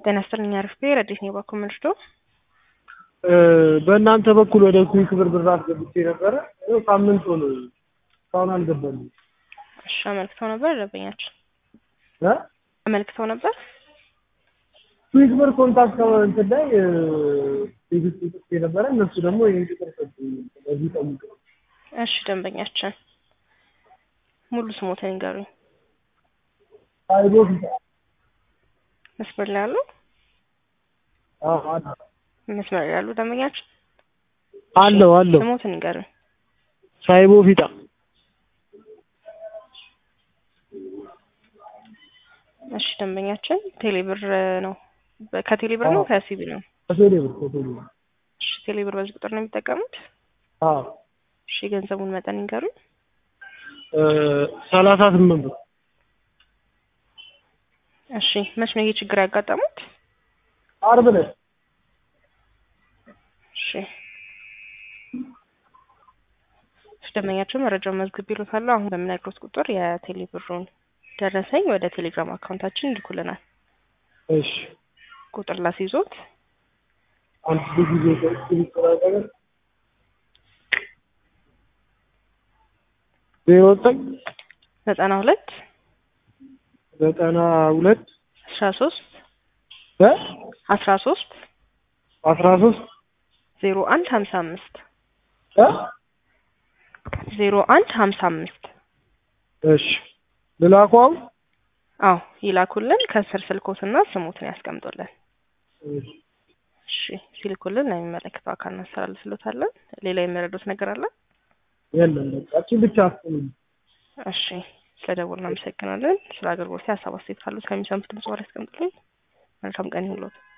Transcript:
ጤና ይስጥልኝ አርፌ ረዲት ነው በኩል ምልሽቶ በእናንተ በኩል ወደ ኩዊክ ብር ብር አስገብቼ ነበረ። ይኸው ሳምንት ሆነ እስካሁን አልገባልኝም። እሺ አመልክተው ነበር ደንበኛችን እ አመልክተው ነበር። ኩዊክ ብር ኮንታክት እንትን ላይ ቴክስት ጽፌ ነበረ። እነሱ ደግሞ ይህን ቁጥር ሰጡኝ። ስለዚህ ጠይቅ እሺ ደንበኛችን ሙሉ ስሞትን ይንገሩኝ። አይቦ ፊታ መስመር ላይ ያሉ አዎ አለ መስመር ላይ ያሉ ደንበኛችን አለው አለው ስሞትን ይንገሩኝ። ሳይቦ ፊጣ እሺ ደንበኛችን ቴሌብር ነው በ- ከቴሌብር ነው ከሲቢ ነው? ከቴሌ ብር ከቴሌ ብር እሺ ቴሌብር በዚህ ቁጥር ነው የሚጠቀሙት? አዎ እሺ የገንዘቡን መጠን ይንገሩኝ። ሰላሳ ስምንት ብር እሺ መች ነው ይሄ ችግር ያጋጠሙት? ዓርብ ዕለት እሺ እሺ ደንበኛችን መረጃውን መዝግብ ይሉታል። አሁን በምነግሮት ቁጥር የቴሌብሩን ደረሰኝ ወደ ቴሌግራም አካውንታችን ይልኩልናል። እሺ ቁጥር ላስይዞት አንድ ጊዜ ስክሪፕት ነገር ዜሮ ዘጠኝ ዘጠና ሁለት ዘጠና ሁለት አስራ ሶስት እ አስራ ሶስት አስራ ሶስት ዜሮ አንድ ሀምሳ አምስት እ ዜሮ አንድ ሀምሳ አምስት እሺ ልላኩ አሁን አዎ ይላኩልን። ከስር ስልኮትና ስሙትን ያስቀምጡልን። እሺ እሺ ሲልኩልን ለሚመለከተው አካል እናስተላልፍሎታለን። ሌላ የሚረዱት ነገር አለ? የለም በቃ እቺ ብቻ አስቀምጥ እሺ ስለደወሉ እናመሰግናለን። ስለ አገልግሎት ሀሳብ አስተያየት ካሉት ከሚሰሙት ድምጽ ጋር ያስቀምጡልኝ። መልካም ቀን ይሁንልዎት።